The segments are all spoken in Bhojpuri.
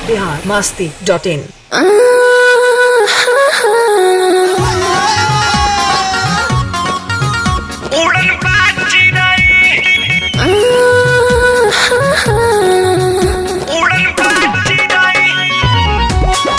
बिहार मस्ती डॉट इन उड़न बाजी नहीं उड़न बाजी नहीं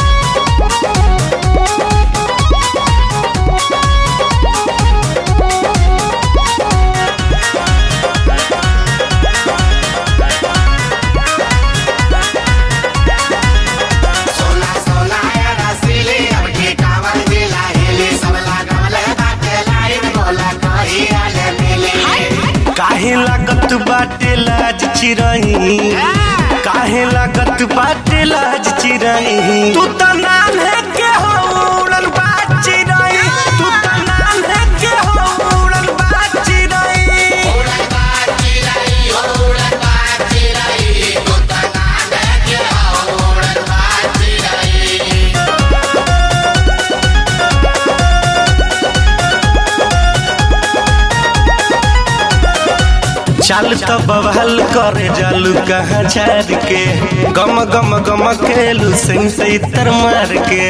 सोला सोला या रसीली अब की कावर दिला हिली सबला गमले बाटे लाइन बोला कोई आले मिली काहे लागत बाटे लाज चिरई काहे लागत बाटे लाज चिरई तू त नाम है के हो उड़न बाज चिरई तू त नाम है के हो उड़न बाज चिरई उड़न बाजी रही हो उड़न बाजी रही तू तो नाम है के हो उड़न बाजी रही चल तो बवाल करे जालू कहाँ झाड़ के गम गम गम खेलू सही सही तर मार के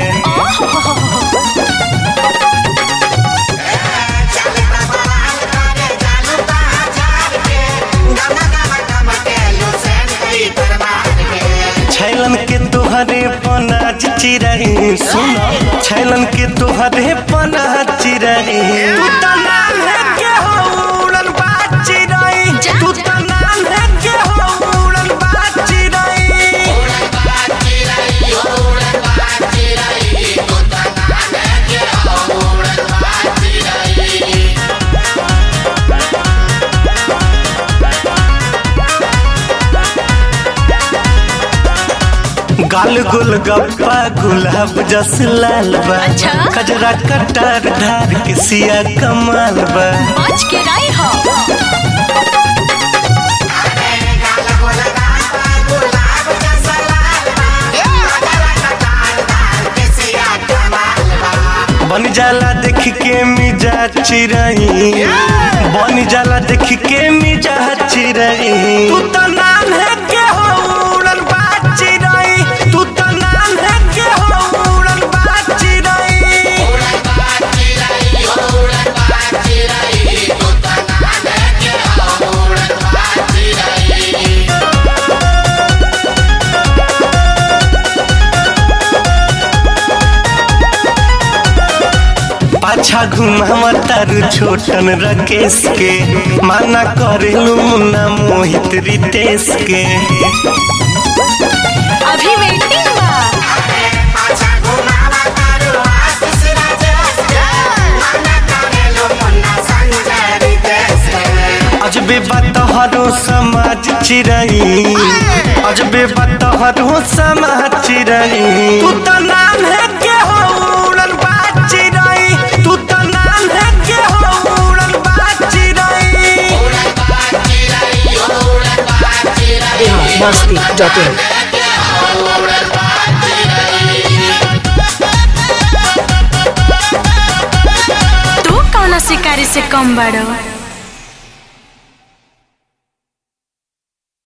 चले बवाल करे जानू का हजार के गम गम गम के लुसेन गई दरबार के छैलन के तोहरे पनाज चिरई सुन छैलन के तोहरे पनाज चिरई तू त नाम है के हो उड़न बाज चिरई तू त नाम है के हो उड़न बाज चिरई उड़न बाजी रही हो उड़न बाजी रही तू तो नाम है के हो उड़न बाजी रही गाल गुल गप्पा गुलाब जस लाल बा अच्छा? खजरा कटार धार के सिया कमाल बा आज के राय हो गाल बोल गाल गुलाब जैसा लाल बा गजरा कटार दाल के सिया कमाल बा बन जाला देख के मिजा चिरई बन जाला देख के मिजा चिरई तू त नाम है के हो उड़न बाज चिरई तू त नाम है के हो उड़न बाज चिरई उड़न बाजी रही हो उड़न बाजी रही तू तो नाम है के हो उड़न बाजी रही पाछा घुमावा तारू छोटन रकेश के माना करेलू मुन्ना मोहित रितेश के अभी वेटिंग बा पाछा घुमावा तारू आशीष राजेश के मना करेलो मुन्ना संजय रितेश के अजबे बतहरो समाज चिरई अजबे बतहरो समाज चिरई तू त नाम है के हो उड़न बाज चिरई तू त नाम है के हो उड़न बाज चिरई उड़न बाजी रही हो उड़न बाजी रही बिहार मस्ती डॉट इन के हो उड़न बाजी रही तू कौन शिकारी से कम बड़ो